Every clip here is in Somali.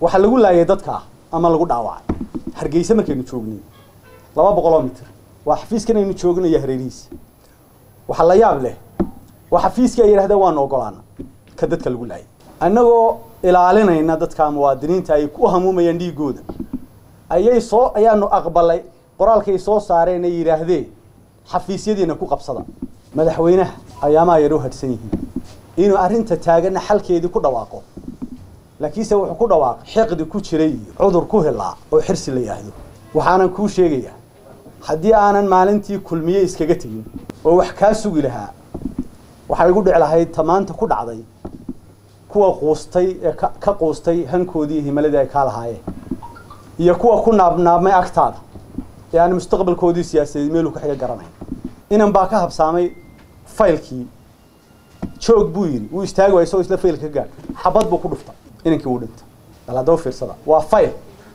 waxaa lagu laayay dadka ama lagu dhaawacay hargeysa markaynu joognay laba boqoloo mitir waa xafiiskan aynu joognayo hareerihiisa waxaa la yaab leh waa xafiiskii ay yidhahdeen waanu ogolaana ka dadka lagu laayay annagoo ilaalinayna dadka muwaadiniinta ay ku hamuumayaan dhiigooda ayay soo ayaanu aqbalay qoraalkay soo saareen ay yidhaahdeen xafiisyadiina ku qabsada madaxweynaha ayaamaa yar u hadhsan yihiin inuu arrinta taagana xalkeedii ku dhawaaqo laakiinse wuxuu ku dhawaaqay xiqdi ku jiray iyo cudur ku helaa oo xirsi la yidhaahdo waxaanan kuu sheegayaa haddii aanan maalintii kulmiye iskaga tegin oo wax kaa sugi lahaa waxay igu dhici lahayd tamaanta ku dhacday kuwa quustay ee ka quustay hankoodii iyo himaladii ay kaa lahaayeen iyo kuwa ku naabnaabmay agtaada ee aan mustaqbalkoodii siyaasadeed meeluu ka xiga garanayn inan baa ka habsaamay faylkii joog buu yidhi wuu istaagi waay isagoo isla faylka ka gaadh xabad buu ku dhuftay inankii wuu dhintay bal haddaba fiirsada waa fayl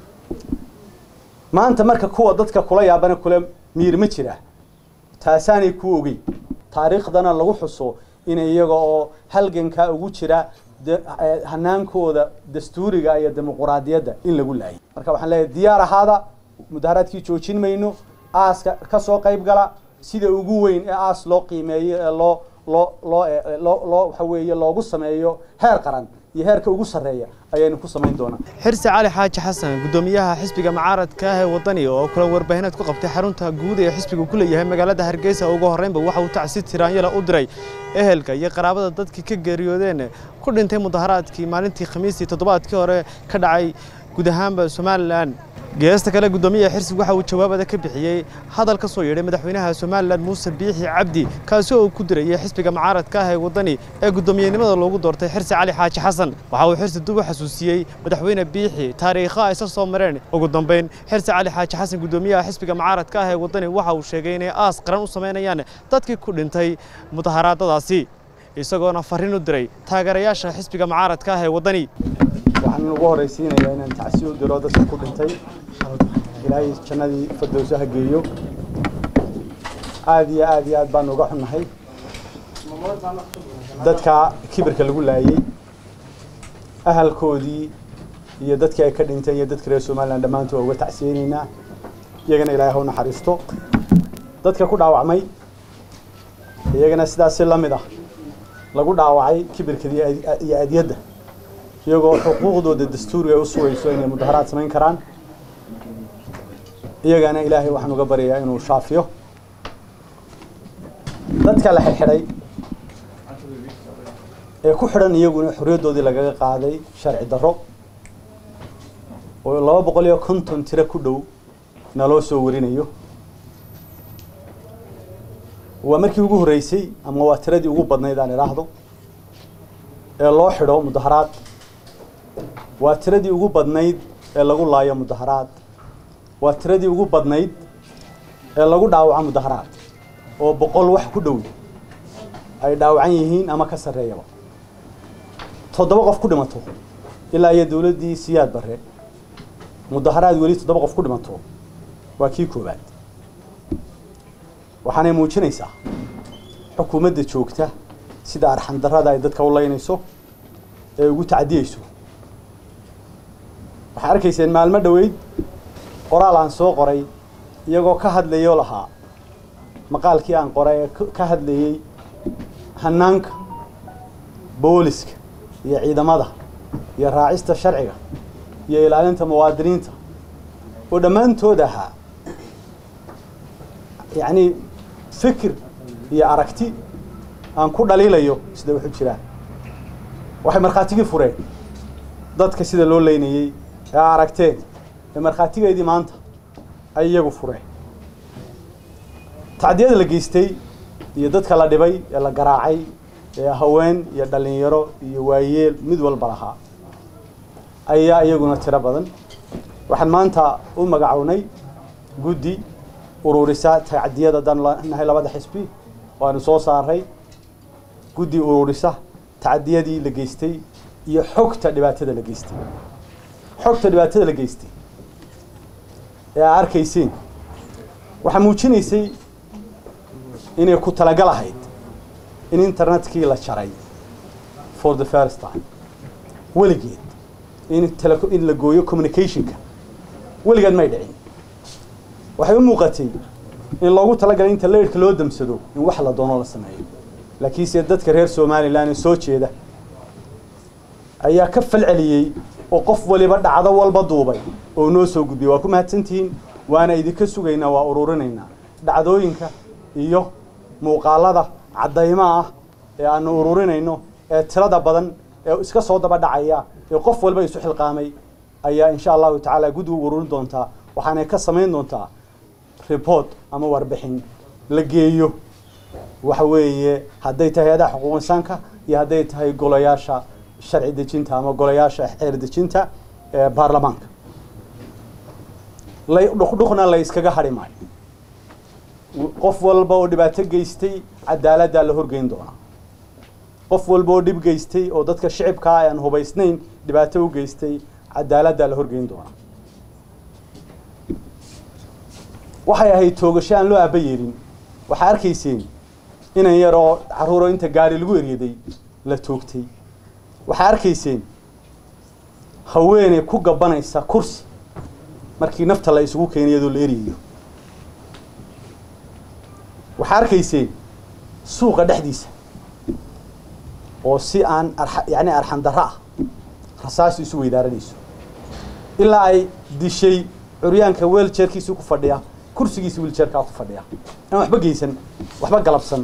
maanta marka kuwa dadka kula yaabana kula miir ma jira taasaanay ku ogeyn taariikhdana lagu xuso in iyaga oo halgankaa ugu jira hanaankooda dastuuriga iyo dimuquraadiyadda in lagu laayay marka waxaan leeyahay diyaar ahaada mudaharaadkii joojin mayno aaska ka soo qayb gala sida ugu weyn ee aas loo qiimeeyo ee loo loo loo loo loo waxa weeye loogu sameeyo heer qaran iyo heerka ugu sarreeya ayaynu ku samayn doonaa xirsi cali xaaji xasan guddoomiyaha xisbiga mucaaradka ah ee wadani oo kula warbaahineed ku qabtay xarunta guud ee xisbigu ku leeyahay magaalada hargeysa ugu horreynba waxa uu tacsi tiraanyala u diray ehelka iyo qaraabada dadkii ka geeriyoodeen ku dhintay mudaharaadkii maalintii khamiistii toddobaadkii hore ka dhacay guud ahaanba somalilan geesta kale guddoomiyaha xirsigu waxa uu jawaabada ka bixiyey hadal ka soo yeedhay madaxweynaha somalilan muuse biixi cabdi kaasi oo ku dirayay xisbiga mucaaradka ah ee waddani ee guddoomiyenimada loogu doortay xirsi cali xaaji xasan waxa uu xirsi dib u xasuusiyey madaxweyne biixi taariikho ay isa soo mareen ugu dambayn xirsi cali xaaji xasan guddoomiyaha xisbiga mucaaradka ah ee waddani waxa uu sheegay inay aas qaran u samaynayaan dadkii ku dhintay mudaharaadadaasi isagoona farriin u diray taageerayaasha xisbiga mucaaradka ah ee waddani waxaan ugu horraysiinayaa inaan tacsi u diro dadka ku dhintay ilaahay jannadii fardowsaha geeyo aada iyo aada iyo aad baan uga xunnahay dadka kibirka lagu laayey ahalkoodii iyo dadkii ay ka dhinteen iyo dadka reer somalilan dhammaantood uga tacsiyeynaynaa iyagana ilaahay ha u naxariisto dadka ku dhaawacmay iyagana sidaasi la mid ah lagu dhaawacay kibirka iyo adyadda iyagoo xuquuqdooda dastuuriga u sugayso inay mudaharaad samayn karaan iyagana ilaahay waxaan uga baryayaa inuu shaafiyo dadka la xidhxidhay ee ku xidhan iyaguna xorriyaddoodii lagaga qaaday sharci darro oo laba boqol iyo konton tiro ku dhow naloo soo warinayo waa markii ugu horreysay ama waa tiradii ugu badnayd aan idhaahdo ee loo xidho mudaharaad waa tiradii ugu badnayd ee lagu laayo mudaharaad waa tiradii ugu badnayd ee lagu dhaawaco mudaharaad oo boqol wax ku dhow ay dhaawacan yihiin ama ka sarreeyaba toddoba qof ku dhimato ilaa iyo dowladdii siyaad barre mudaharaad weli toddoba qof ku dhimato waa kii koowaad waxaanay muujinaysaa xukuumadda joogta sida arxandarrada ay dadka u laynayso ee ugu tacdiyeyso waxay arkayseen maalmo dhoweyd qoraal aan soo qoray iyagoo ka hadlayoo lahaa maqaalkii aan qoray ee ka hadlayey hanaanka booliska iyo ciidamada iyo raacista sharciga iyo ilaalinta muwaadiniinta oo dhammaantood ahaa yacni fikir iyo aragti aan ku dhaliilayo sida waxu jiraan waxay markhaatigii fureen dadka sida loo leynayey ee aragteen ee markhaatigeedii maanta ay iyagu fureen tacdiyada la geystay iyo dadka la dhibay ee la garaacay ee haween iyo dhallinyaro iyo waayeel mid walba lahaa ayaa iyaguna tiro badan waxaan maanta u magacownay guddi ururisa tacdiyada haddaan nahay labada xisbi waanu soo saaray guddi ururisa tacdiyadii la geystay iyo xogta dhibaatada la geystay xogta dhibaatada la geystay ee aa arkayseen waxaa muujinaysay inay ku talagal ahayd in internetkii la jaray for the first time weligeed in tele in la gooyo communicationka weligeed may dhicin waxay u muuqatay in loogu talagalay inta leerhka loo damsado in wax la doono la sameeyo laakiinse dadka reer somalilan ee soo jeeda ayaa ka falceliyey oo qof waliba dhacdo walba duubay oo noo soo gudbiyay waa ku mahadsantihiin waana idinka sugaynaa waa ururinaynaa dhacdooyinka iyo muuqaalada caddaymaha ah ee aanu ururinayno ee tirada badan ee iska soo daba dhacaya ee qof walba isu xilqaamay ayaa insha allahu tacaala guddigu ururin doontaa waxaanay ka samayn doontaa report ama warbixin la geeyo waxa weeye hadday tahay hay-adaha xuquuq insaanka iyo hadday tahay golayaasha sharci dejinta ama golayaasha xeer dejinta ee baarlamaanka la dhuqdhuqna la iskaga hadhi maayo qof walba oo dhibaato geystay cadaaladdaa la horgeyn doonaa qof walba oo dhib geystay oo dadka shicibkaa aan hubaysnayn dhibaato u geystay cadaaladdaa la horgeyn doonaa waxay ahayd toogasho aan loo aaba yeelin waxaa arkayseen inan yar oo carruuro inta gaari lagu eryaday la toogtay waxaa arkayseen haweeney ku gabanaysa kursi markii nafta la isugu keenay iyadoo la eryayo waxaa arkayseen suuqa dhexdiisa oo si aan arxa yacni arxan darro ah rasaasi isu weydaaranayso ilaa ay dishay curyaanka weeljeerkiisii ku fadhiya kursigiisi wiiljeerkaa ku fadhiya aan waxba geysan waxba galabsan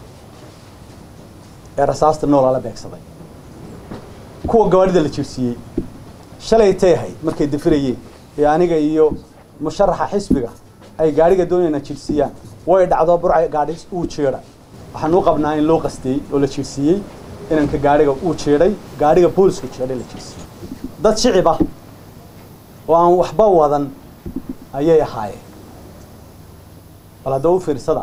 ee rasaasta noolaa la beegsaday kuwa gawaadhida la jirsiiyey shalay tay ahayd markay dafirayeen ee aniga iyo musharaxa xisbiga ay gaadhiga doonayna jirsiiyaan way dhacdo burca gaadhi uu jeedha waxaan u qabnaa in loo qastiyey oo la jirsiiyey inanka gaadhiga uu jeedhay gaadhiga boolisku jeedhay la jirsiiyey dad shicib ah oo aan waxba wadan ayay ahaayeen bal hadda u fiirsada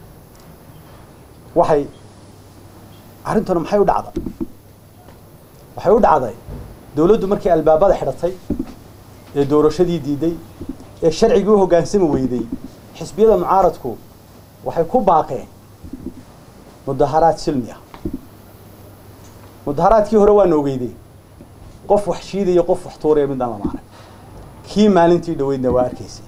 waxay arrintanu maxay u dhacday waxay u dhacday dawladdu markii albaabada xidhatay ee doorashadii diiday ee sharcigii u hoggaansami weyday xisbiyada mucaaradku waxay ku baaqeen mudaharaad silmi ah mudaharaadkii hore waana ogeydeen qof wax shiidaya qof wax tuuraya midaan lama arag kii maalintii dhaweydna waa arkaysay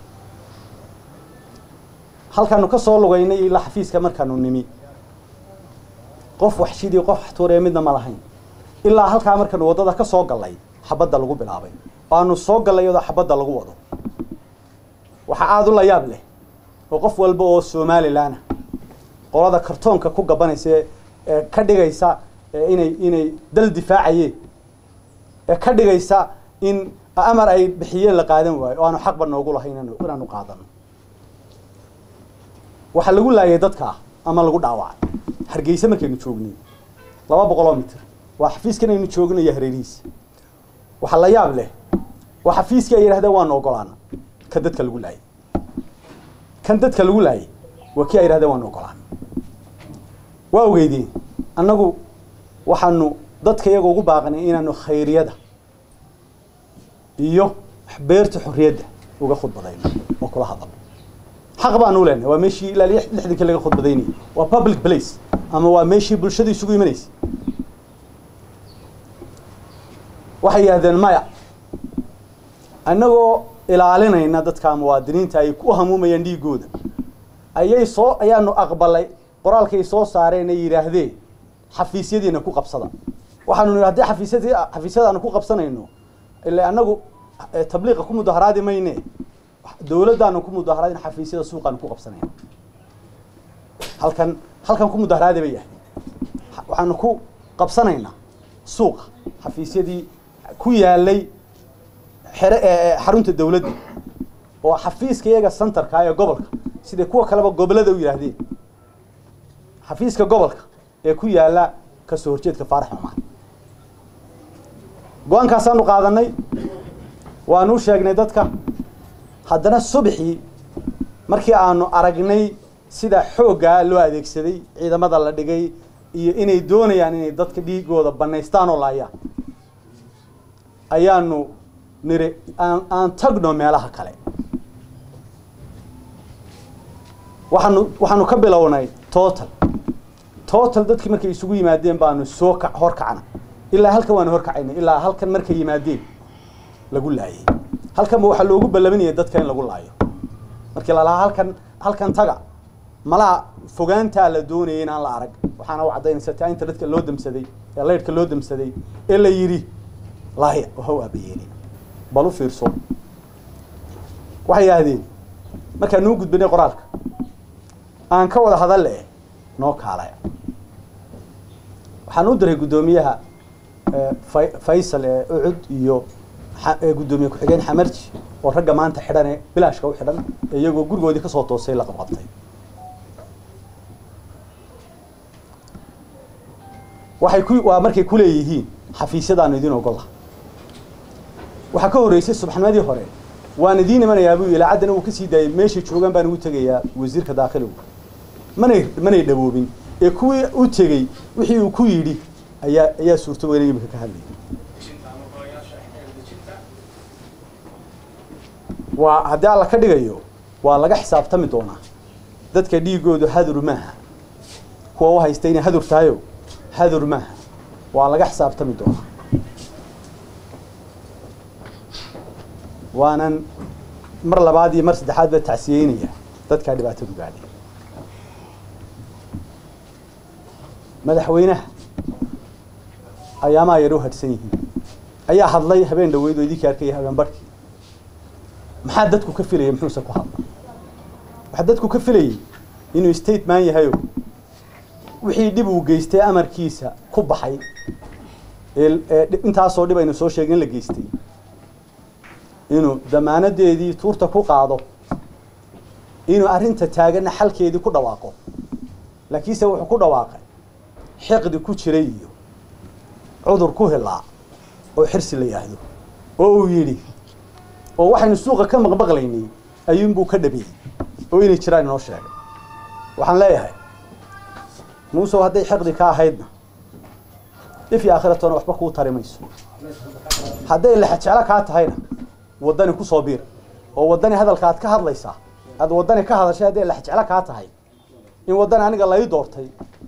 halkaanu ka soo lugaynay ilaa xafiiska markaanu nimi qof wax shiidaya qof wax tuuraya midna ma lahayn ilaa halkaa markaanu waddada ka soo gallay xabadda lagu bilaabay waanu soo gallay iyadoo xabadda lagu wado waxaa aada u la yaab leh oo qof walba oo somalilan ah qolada kartoonka ku gabanaysa ee ka dhigaysa inay inay dal difaacayeen ee ka dhigaysa in amar ay bixiyeen la qaadan waayo oo aanu xaqba noogu lahayn inaanu qaadano waxaa lagu laayay dadka ama lagu dhaawacay hargeysa markaynu joognay laba boqoloo mitir waa xafiiskan aynu joognayo hareerihiisa waxaa la yaab leh waa xafiiskii ay yidhahdeen waanu ogolaana ka dadka lagu laayay kan dadka lagu laayay waa kii ay yidhahdeen waanu ogolaana waa ogeydeen annagu waxaanu dadka iyaga ugu baaqnay inaanu khayriyada iyo beerta xorriyadda uga khudbadayno oo kula hadalno xaq baanu leenahay waa meeshii ilaa lixdankii laga khudbadaynayay waa public place ama waa meeshii bulshada isugu imanaysay waxay yidhahdeen maya annagoo ilaalinayna dadka muwaadiniinta ay ku hamuumayaan dhiigooda ayay soo ayaanu aqbalay qoraalkay soo saareen ay yidhaahdeen xafiisyadiina ku qabsada waxaanu nihi haddii xafiisyadii xafiisyadaanu ku qabsanayno ila annagu tabliiqa ku mudaharaadi mayne dawladdaanu ku mudaharaadin xafiisyada suuqaanu ku qabsanayna halkan halkan ku mudaharaadi bay yahay waxaanu ku qabsanaynaa suuqa xafiisyadii ku yaalay xere xarunta dawladda oo xafiiska iyaga centerka ee gobolka siday kuwa kaleba gobolada u yidhaahdeen xafiiska gobolka ee ku yaala kasoo horjeedka faarax xumaan go-aankaasaanu qaadanay waanu u sheegnay dadka haddana subxii markii aanu aragnay sida xooggaa loo adeegsaday ciidamada la dhigay iyo inay doonayaan inay dadka dhiigooda banaystaan oo laayaan ayaanu niri aan aan tagno meelaha kale waxaanu waxaanu ka bilownay total total dadkii markay isugu yimaadeen baanu soo ka hor kacna ilaa halkan waanu horkacaynay ilaa halkan markay yimaadeen lagu laayay halkanba waxaa loogu ballaminayay dadka in lagu laayo markii lalahaa halkan halkan taga malaha fogaantaa la doonayay in aan la arag waxaana u caddaynaysa taa internetka loo damsaday ee laydhka loo damsaday ee la yidhi laaya waha u aabayeeni bal u fiirso waxay yidhaahdeen markaan nuu gudbinay qoraalka aan ka wada hadalle noo kaalaya waxaan u diray guddoomiyaha Fay- faysal ee ucud iyo xa- ee guddoomiye ku-xigeen xamarji oo ragga maanta xidhan ee bilaashka u xidhan ee iyagoo gurigoodii kasoo toosay la qabqabtay waxay ku waa markay ku leeyihiin xafiisyadaanu idin ogola waxaa ka horreysay subaxnimadii hore waan idiin imanayaa buu yidhi caddana uu kasii daayay meeshay joogaan baan ugu tegayaa wasiirka daakhiligu manay manay dhawoobin ee kuwii u tegey wixii uu ku yidhi ayaa ayaa suurto weynay imika ka hadlayay waa haddii alla ka dhigayo waa laga xisaabtami doonaa dadka dhiigoodu hadur maaha kuwa u haysta inay hadur tahayo hadur maaha waa laga xisaabtami doonaa waanan mar labaad iyo mar saddexaad ba tacsiyeynaya dadkaa dhibaatadu gaadhay madaxweynaha ayaamaha yar u hadhsan yihiin ayaa hadlay habeen dhaweyd oo idinkii arkaya habeen barhkii maxaa dadku ka filaya muxuuse ku hadla waxaa dadku ka filayay inuu stateman yahayo wixii dhib uu geystay amarkiisa ku baxay ee ee dhib- intaasoo dhib aynu soo sheegin la geystay inuu damaanadeedii tuurta ku qaado inuu arrinta taaganna xalkeedii ku dhawaaqo laakiinse wuxuu ku dhawaaqay xiqdi ku jiray iyo cudur ku hilaa oo xirsi la yidhaahdo oo uu yidhi oo waxaynu suuqa ka maqmaqlaynay ayuunbuu ka dhabeeyey oo inay jiraan inoo sheegay waxaan leeyahay muusow hadday xiqdi ka ahaydna if iyo aakhiratoona waxba kuu tari mayso hadday lexajeclo kaa tahayna waddani ku soo biir oo waddani hadalka aad ka hadlaysaa aad waddani ka hadashay hadday lexjeclo kaa tahay in waddani aniga lai doortay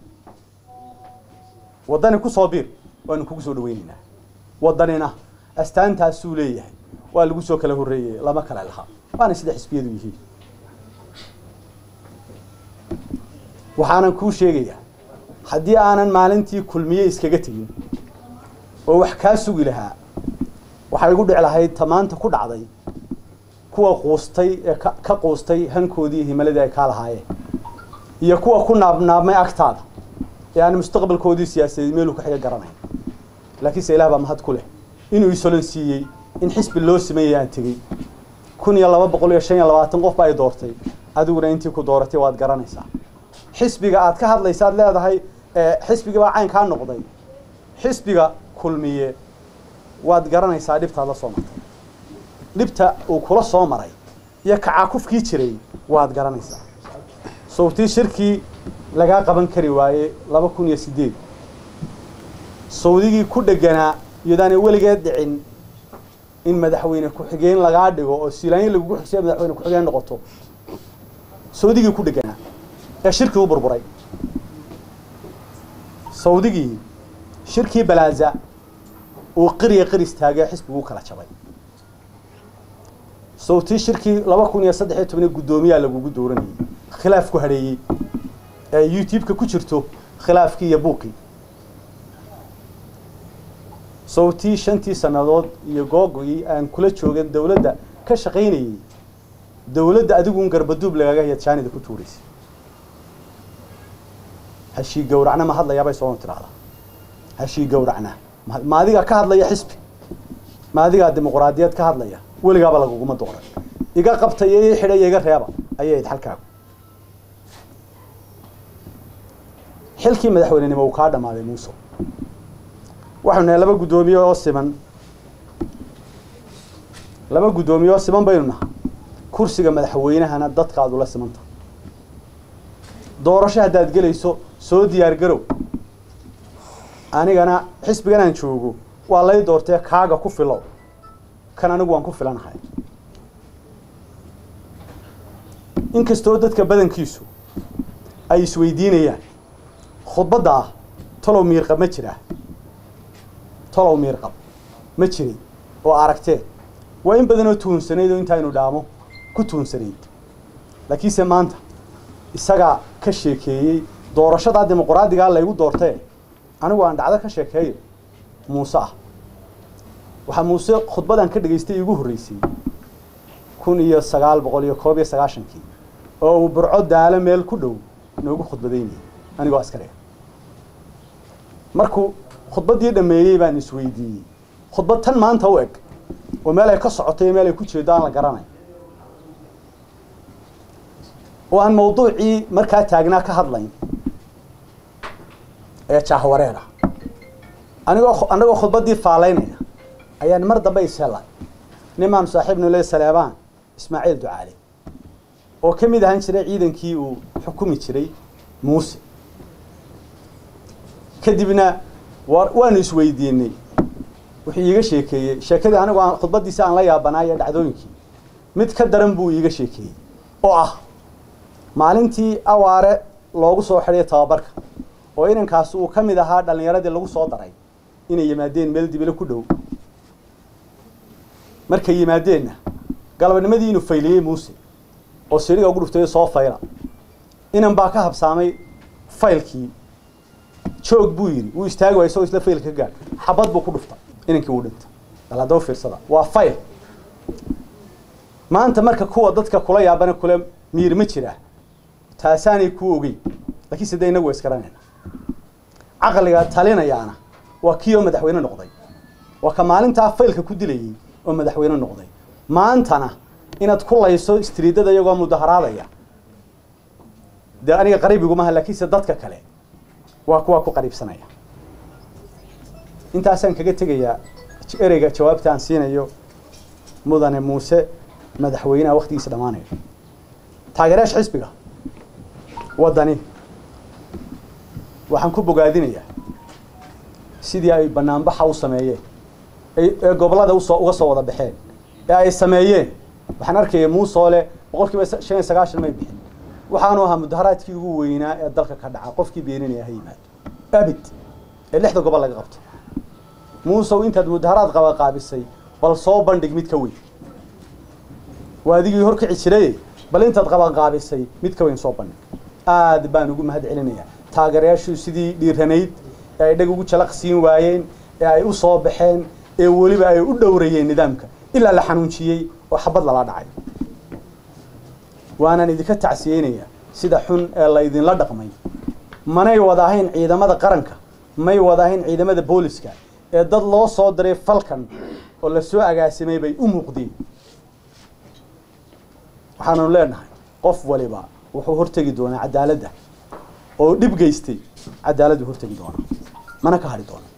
waddani ku soo biir waanu kugu soo dhaweynaynaa waddanina astaantaasuu leeyahay waa lagu soo kala horreeyey lama kale lahaa waana sida xisbiyadu yihiin waxaanan kuu sheegayaa haddii aanan maalintii kulmiye iskaga tegin oo wax kaa sugi lahaa waxay igu dhici lahayd tamaanta ku dhacday kuwa quustay ee ka ka quustay hankoodii iyo himaladii ay kaa lahaayeen iyo kuwa ku naabnaabmay agtaada ee aan mustaqbalkoodii siyaasadeed meeluu ka xiga garanayn laakiinse ilaah baa mahad ku leh inuu isolon siiyey in xisbi loo sameeyay aan tegey kun iyo laba boqol iyo shan iyo labaatan qof ba ay doortay adiguna intii ku dooratay waad garanaysaa xisbiga aad ka hadlaysa aad leedahay ee xisbigii baa caynkaa noqday xisbiga kulmiye waad garanaysaa dhibtaad la soo martay dhibta uu kula soo maray iyo kacaakufkii jiray waad garanaysaa sawtii shirkii lagaa qaban kari waaye laba kun iyo sideed sawdigii ku dheganaa iyadaanay weligeed dhicin in madaxweyne ku-xigeen lagaa dhigo oo siilaanyo lagugu xusaya madaxweyne ku-xigeen noqoto sawdigii ku dheganaa ee shirkii u burburay sawdigii shirkii balaaza uu qiriya qiris taagee xisbigu u kala jabay sawtii shirkii laba kun iyo saddex iyo tobaniyo guddoomiyaa lagugu dooranayay khilaaf ku hadheeyey ee youtube-ka ku jirto khilaafkii iyo buuqii sawtii shantii sannadood iyo googii aan kula joogan dawladda ka shaqaynayey dawladda adiguun garbaduub lagaga yadjaanida ku tuuraysay hashii gawracna ma hadlayaabay soo tiraahdaa hashii gawracna ma ma adigaa ka hadlaya xisbi ma adigaa dimuqraadiyad ka hadlaya weligaaba laguguma dooran iga qabta iyo ii xidha iyo iga reeba ayay ayd xalkaagu xilkii madaxweynenimo uu kaa dhammaaday muuse waxaynu nahay laba guddoomiye oo siman laba guddoomiye oo siman baynu nahay kursiga madaxweynahana dadkaad ula simanta doorasho haddaad gelayso soo diyaar garow anigana xisbigan aan joogo waa lay doortee kaaga ku filow kan anigu waan ku filanahay inkastoo dadka badankiisu ay isweydiinayaan khudbadda ah talow miirqab ma jiraa talow miirqab ma jirin oo aragtee waa in badanoo tuhunsanayd oo intaa inu dhaamo ku tuhunsanayd laakiinse maanta isagaa ka sheekeeyey doorashadaa dimuqraadigaa laygu doortee anigu aan dhacdo ka sheekeeyo muuse ah waxaa muuse khudbadan ka dhegaystay iigu horreysay kun iyo sagaal boqol iyo koob iyo sagaashankii oo uu burco daalo meel ku dhow noogu khudbadaynayay anigoo askari ah markuu khudbaddii dhammeeyey baan isweydiiyey khudbad tan maanta u eg oo meel ay ka socotay iyo meel ay ku jeedo aan la garanay oo aan mawduucii markaa taagnaa ka hadlayn ee jahwareer ah anigoo annagoo khudbaddii faalaynaya ayaan mar dambe ishela nimaan saaxiibnu le saleebaan ismaaciil ducaale oo ka mid ahaan jiray ciidankii uu xukumi jiray muuse kadibna wa waanu isweydiinay wuxuu iiga sheekeeyey sheekadii anigu aan khudbaddiisi aan la yaabanaaya dhacdooyinkii mid ka daran buu iiga sheekeeyey oo ah maalintii awaare loogu soo xidhay tababarka oo inankaasi uu ka mid ahaa dhallinyaradii lagu soo daray inay yimaadeen meel dibile ku dhow markay yimaadeenna galabnimadii inuu fayliyey muuse oo siriga ugu dhuftay soo fayla inan baa ka habsaamay faylkii joog buu yidhi wuu istaagi waay isagoo isla faylka ka gaadh xabad buu ku dhuftay inankii wuu dhintay bal haddaba fiirsada waa fayl maanta marka kuwa dadka kula yaabana kule miir ma jiraa taasaanay kuu ogeyn laakiin sidee inagu waa iskaranayna caqliga talinayaana waa kii oo madaxweyne noqday waa ka maalintaa faylka ku dilayey oo madaxweyne noqday maantana inaad ku layso istriidada iyagoo mudaharaadaya dee aniga qariibigumaha laakiinse dadka kale waa kuwaa ku qariibsanaya intaasaan kaga tegayaa ereyga jawaabta aan siinayo mudane muuse madaxweyneha waktigiisa dhammaanayo taageerayaasha xisbiga waddani waxaan ku bogaadinayaa sidii ay banaanbaxa u sameeyeen ee gobollada usoo uga soo wada baxeen ee ay sameeyeen waxaan arkaya muusoole boqol kiiba shan iyo sagaashan may bixin waxaanu ahaa mudaharaadkii ugu weynaa ee dalka ka dhaca qofkii beeninaya ha yimaado abid ee lixda gobol laga qabto muusow intaad mudaharaad qaba qaabisay bal soo bandhig mid ka weyn waa adigii horkici jiray bal intaad qaban qaabisay mid ka weyn soo bandhig aad baan ugu mahad celinayaa taageerayaashu sidii dhiiranayd ee ay dhag ugu jalaq siin waayeen ee ay u soo baxeen ee weliba ay u dhowrayeen nidaamka ilaa la xanuunjiyey oo xabad lala dhacay waanaan idinka tacsiyeynayaa sida xun ee la idinla dhaqmay manay wada ahayn ciidamada qaranka may wada ahayn ciidamada booliska ee dad loo soo diray falkan oo la soo agaasimay bay u muuqdeen waxaanu leenahay qof waliba wuxuu hortegi doonaa cadaaladda oo dhib geystay cadaaladdu hortegi doonaa mana ka hadhi doona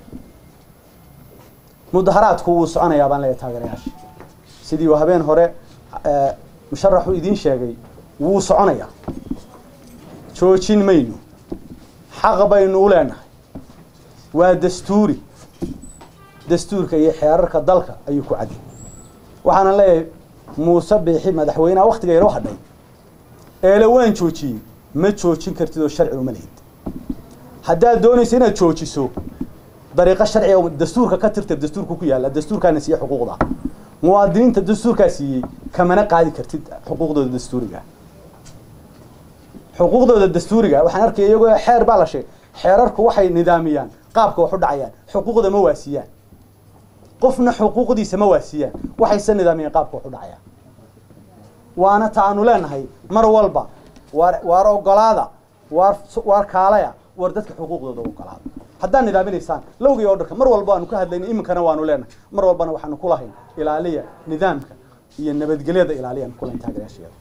mudaharaadku wuu soconayaa baan leeyahay taageerayaasha sidii uu habeen hore musharaxu idiin sheegay wuu soconayaa joojin mayno xaq baynu u leenahay waa dastuuri dastuurka iyo xeerarka dalka ayuu ku cadiyay waxaana leeyahay muuse biixi madaxweyneha waktiga yaro hadhay eele waan joojiyey ma joojin kartid oo sharci uma lihid haddaad doonaysa inaad joojiso dariiqo sharciga oo dastuurka ka tirta dastuurka ku yaalla dastuurkaana siiye xuquuqda muwaadiniinta dastuurkaa siiyey kamana qaadi kartid xuquuqdooda dastuuriga xuquuqdooda dastuuriga waxaan arkaya iyagoo xeer baa la sheegay xeerarku waxay nidaamiyaan qaabka wax u dhacayaan xuquuqda ma waasiyaan qofna xuquuqdiisa ma waasiyaan waxayse nidaamiyaan qaabka wax u dhacayaan waana ta aanu leenahay mar walba waar waar ogolaada waar waar kaalaya war dadka xuquuqdooda ogolaada haddaad nidaaminaysaan lowgii oo dharka mar walba waanu ka hadlayna iminkana waanu leenahay mar walbana waxaanu ku lahayn ilaaliya nidaamka iyo nabadgelyada ilaaliyan kulahayn taageerayaasheeda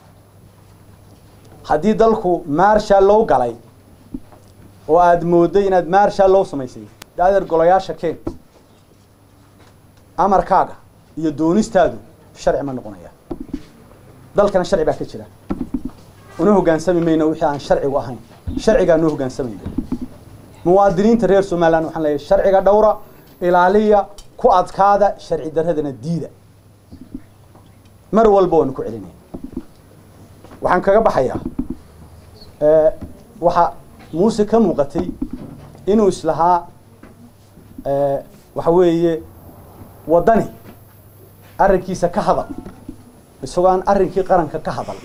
haddii dalku maarshaal loo galay oo aada mooday inaad maarshaal loo samaysay daadeer golayaasha keen amarkaaga iyo doonistaadu sharci ma noqonaya dalkana sharci baa ka jira una hoggaansami mayno wixii aan sharcigu ahayn sharcigaa noo hogaansamayna muwaadiniinta reer somaliland waxaan leeyahay sharciga dhowra ilaaliya ku adkaada sharci daradana diida mar walba waanu ku celinaya waxaan kaga baxayaa waxaa muuse ka muuqatay inuu islahaa waxa weeye waddani arrinkiisa ka hadal isagoo aan arrinkii qaranka ka hadal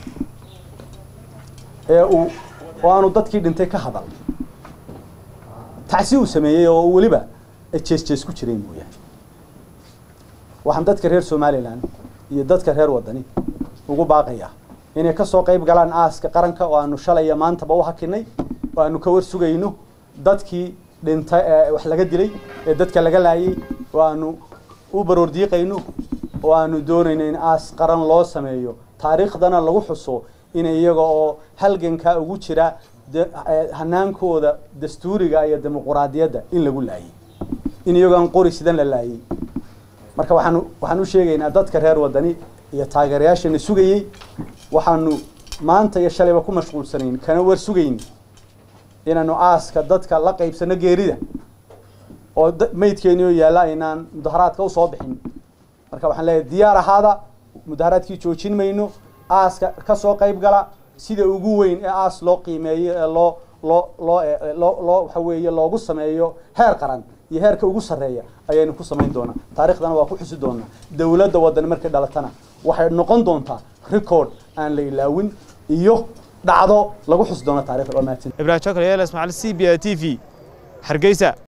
ee uu oo aanu dadkii dhintay ka hadal tacsi uu sameeyey oo weliba jees jees ku jiray mooyaane waxaan dadka reer somalilan iyo dadka reer waddani ugu baaqayaa inay ka soo qayb galaan aaska qaranka oo aanu shalaya maantaba u hakinay oo aanu ka war sugayno dadkii dhintay ee wax laga dilay ee dadka laga laayay oo aanu u baroor diiqayno oo aanu doonayno in aas qaran loo sameeyo taariikhdana lagu xuso in iyaga oo halgankaa ugu jira hanaankooda dastuuriga iyo dimuquraadiyadda in lagu laayay in iyagoo aan qori sidan la laayay marka waxaanu waxaan u sheegaynaa dadka reer waddani iyo taageerayaashana sugayey waxaanu maanta iyo shalayba ku mashquulsanayn kana war sugayn inaanu aaska dadka la qaybsano geerida oo maydkeeni oo yaalla aynaan mudaharaadka usoo bixin marka waxaan leeyahay diyaar ahaada mudaharaadkii joojin mayno aaska ka soo qayb gala sida ugu weyn ee aas loo qiimeeyo ee loo loo loo loo loo waxa weeye loogu sameeyo heer qaran iyo heerka ugu sarreeya ayaynu ku samayn doonaa taarikhdana waa ku xusi doonaa dowladda waddani markay dhalatana waxay noqon doontaa record aan la ilaawin iyo dhacdo lagu xusi doono taarikhda waa mahadsan ibrahim jokal yeelas macal c b a t v hargeysa